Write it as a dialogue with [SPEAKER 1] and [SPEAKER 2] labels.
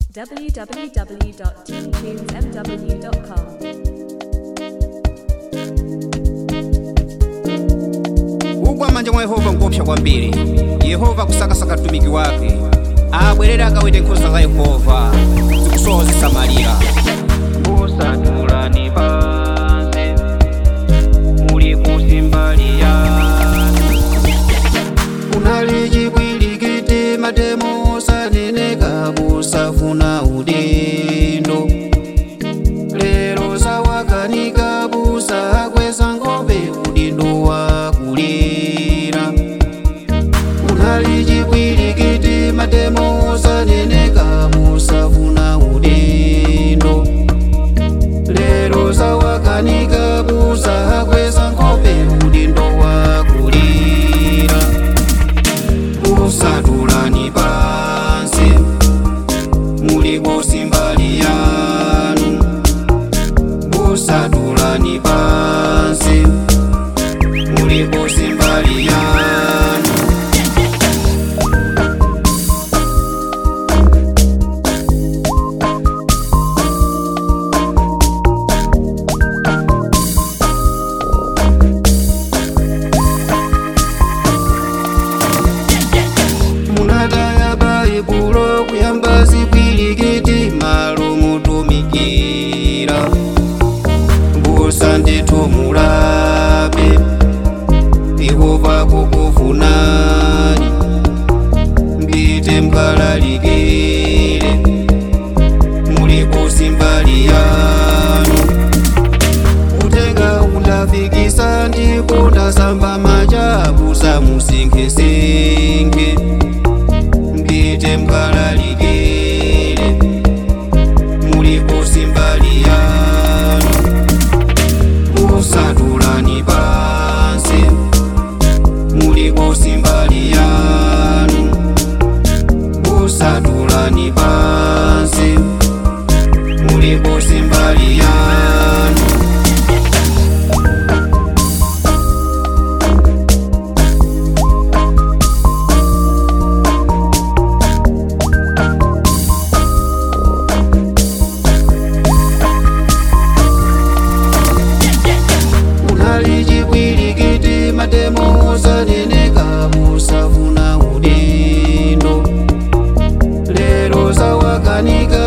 [SPEAKER 1] www.teamtunesmw.com.
[SPEAKER 2] ugwa manja mwa yehova nkopsa kwambiri yehova kusakasaka mtumiki wake abwerere akawete nkhosa za yehova zikusowa zisamalira
[SPEAKER 3] kusatulani pansi muli kusimbali yanu
[SPEAKER 2] unali chipwirikiti matemo osaneneka busafuna udindo lero zawakanika busa akweza ngobe udindo wakulira unali chipwirikiti matemo osaneneka busafuna udindo lero zawakanika busa akweza ngobe udindo wakulira usatulani pansi muli kusimbali yanu usatulani pansi muli kusimbali yanu munataya baibulo kuyamba zipwirikiti malo mutumikira mbusa ndithu mulabe yehova kukufunani mbite mkalalikire muli kusimbali yanu utenga undafikisa ndipo ndasamba machabusa musinkhesinkhe mbite mkalalikire muli kusimbali yanu usatulani pansi muli kusimbali yanu usatulani pansi muli kusimbali yanu unali chipwirikiti matemo osaneneka busafuna udindo lero zawakanika